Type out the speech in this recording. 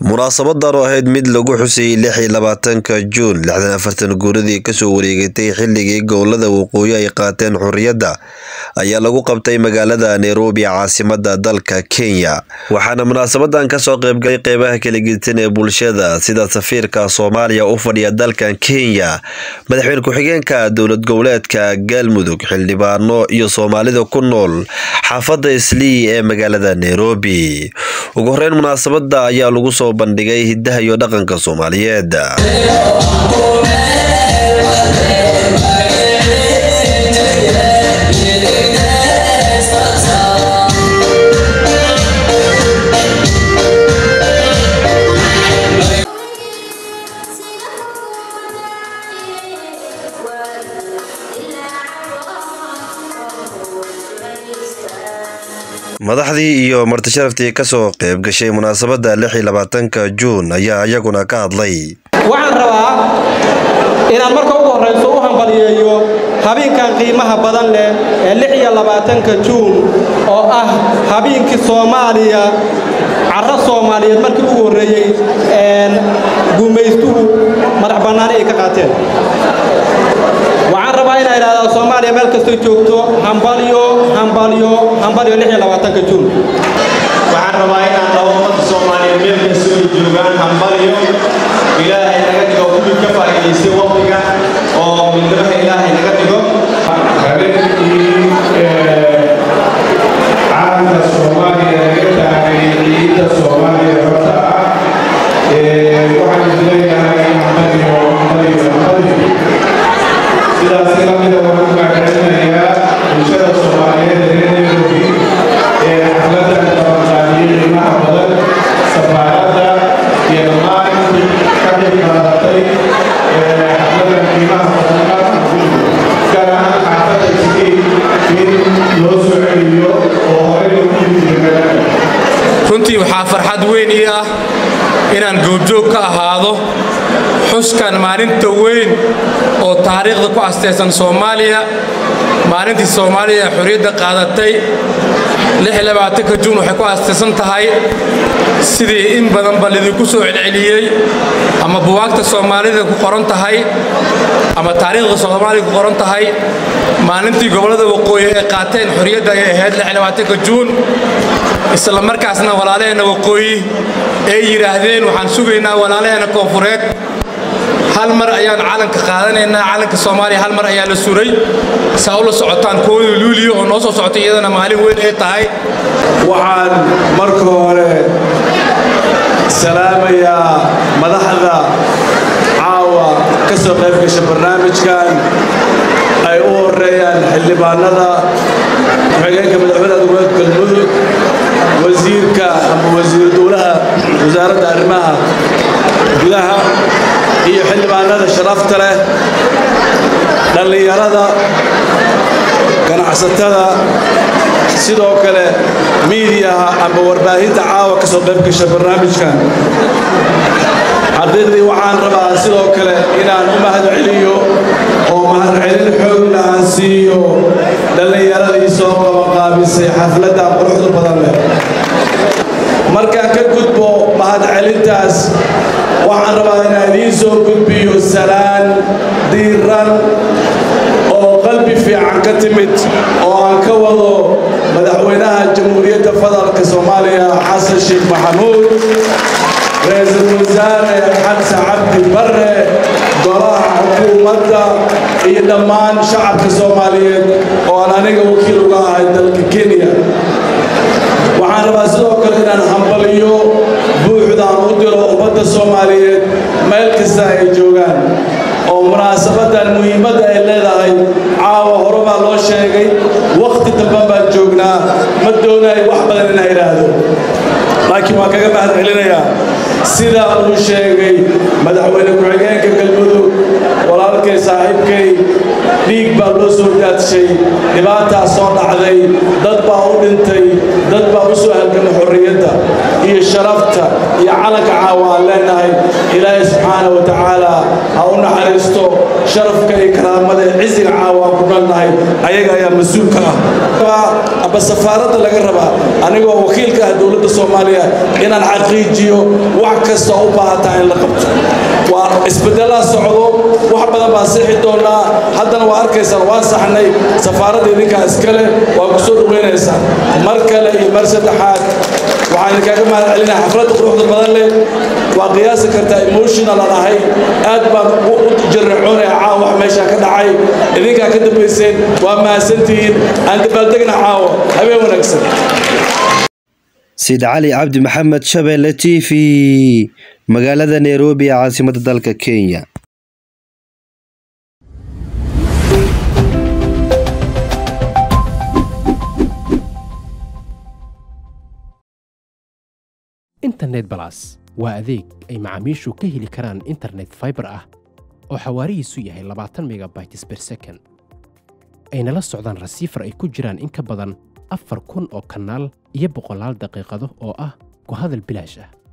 munaasabadan oo ahayd mid lagu xusayay lix iyo labaatanka juun lixdan afartan guuradii kasoo wareegatay xilligii gobolada waqooyi ay qaateen xorriyadda ayaa lagu qabtay magaalada nairobi caasimada dalka kenya waxaana munaasabadan kasoo qaybgalay qeybaha kala gedisan ee bulshada sida safiirka soomaaliya u fadhiya dalkan kenya madaxweyne ku-xigeenka dowlad goboleedka galmudug xildhibaano iyo soomaalida ku nool xaafadda islii ee magaalada nairobi ugu horeyn munaasabada ayaa lagu soo bandhigay hidaha iyo dhaqanka soomaaliyeed madaxdii iyo martisharaftii kasoo qayb gashay munaasabada lix iyo labaatanka juun ayaa iyaguna ka hadlay waxaan rabaa inaan marka ugu horrayso u hambaliyeeyo habeenkan qiimaha badan leh ee lix iyo labaatanka juun oo ah habeenkii soomaaliya carro soomaaliyeed markii ugu horreeyey gumaystuhu madax bannaani ay ka qaateen waxaan rabaa inaa idhahdaa soomaaliya meel kastoo joogto hambalyo hambalyo hambalyo lix iyo labaatanka juun waxaan rabaa inaan dhaho ummadda soomaaliyeed meel kastoo ay joogaan hambalyo ilaahay naga dhigo kuwii ka faa'iidaystay waqtiga oo midnimada ilaahay naga dhigo habeenkii caalamka soomaaliya laga taagay ciidda soomaaliya horta ah waxaan isleeyahay hambalyo hambalyo hambalyo sidaasi lamida waxaan u mahadcelinayaa bulshada soomaaliyeed ee reer nairobi ee xafladan qabanqaabiyey qiimaha badan safaaradda iyo dhammaan intii ka qayb qaadatay xafladan qiimaha badan gaar ahaan xaafadda iskii in loo soo celiyo oo horey loogu yimid magaalada runtii waxaa farxad weyn ii ah inaan goobjoog ka ahaado xuskan maalinta weyn oo taariikhda ku astaysan soomaaliya maalintii soomaaliya xorriyadda qaadatay juun waxay ku astaysan tahay sidii in badanba lidinku soo celceliyey ama buwaagta soomaalida ku qoran tahay ama taariikhda soomaaliya ku qoran tahay maalintii gobollada waqooyi ay qaateen xorriyadda ay ahayd juun isla markaasna walaalaheenna waqooyi ay yidhaahdeen waxaan sugaynaa walaalaheenna koonfureed hal mar ayaan calanka qaadanaynaa calanka soomaaliya hal mar ayaa la suray saa ula socotaan kooda luuliya oo noo soo socotay iyadana maalin weyn ay tahay waxaan marka hore salaamayaa madaxda caawa ka soo qayb gasha barnaamijkan ay u horeeyaan xildhibaanada ku-xigeenka madaxweynaha goboleedka galmudug wasiirka ama wasiir dowlaha wasaaradda arrimaha gudaha iyo xildhibaanada sharafta leh dhallinyarada ganacsatada sidoo kale miidiyaha ama warbaahinta caawa ka soo qayb gasha barnaamijkan xaqiiqdii waxaan rabaa sidoo kale inaan u mahad celiyo oo mahadcelin xoogna aan siiyo dhallinyaradii soo qabanqaabisay xafladdan quruxda badan leh markaan ka gudbo mahadcelintaas waxaan rabaa inaan idiin soo gudbiyo salaan diiran oo qalbi fiican ka timid oo aan ka wado madaxweynaha jamhuuriyadda federaalka soomaaliya xasan sheekh maxamuud ra-iisul wasaare xamse cabdi barre golaha xukuumadda iyo dhammaan shacabka soomaaliyeed oo aan aniga wakiil uga ahay dalka kenya waxaan rabaa sidoo kale inaan hambaliyo buuxdaan u diro ummadda soomaaliyeed meel kasta ay joogaan oo munaasabadan muhiimadda ay leedahay caawa hore baa loo sheegay wakhti damban baan joognaa ma doonayo wax badan inaa idhaahdo laakiin waan kaga mahad celinayaa sida uu sheegay madaxweyne ku-xigeenka galmudug walaalkay saaxiibkay dhiig baa loo soo daadshay dhibaataa soo dhacday dad baa u dhintay dad baa u soo halgama xorriyadda iyo sharafta iyo calanka caawa aan leenahay ilaahay subxaana wa tacaala ha u naxariisto sharafka iyo karaamada ee cisiga caawa aan ku dhalnahay ayaga ayaa mas-uulka ah amba safaaradda laga rabaa anigoo wakiilka ah dowladda soomaaliya inaan xaqiijiyo wax kasta u baahataa in la qabto waa isbedelaa socdo wax badan baan sixi doonaa haddana waa arkaysaan waan saxnay safaaradda idinkaa iskale waa ku soo dhawaynaysaan mar kale iyo mar saddexaad waxaan idinkaaga mahad celinaa xafladda quruxda badan leh waa qiyaasi kartaa emotional aan ahay aad baan u jarracoonaya caawa wax meeshaa ka dhacay idinkaa ka dambayseen waa mahadsantihiin aan dabaaldegna caawa habeen wanaagsan sid cali cabdi maxamed shabeelle t v magaalada nairobi ee caasimadda dalka kenya internet balas waa adeeg ay macaamiishu ka heli karaan internet fiber ah oo xawaarihiisu yahay labaatan megabytes per second ayna la socdaan rasiifar ay ku jiraan in ka badan afar kun oo kanaal iyo boqolaal daqiiqado oo ah ku hadal bilaash ah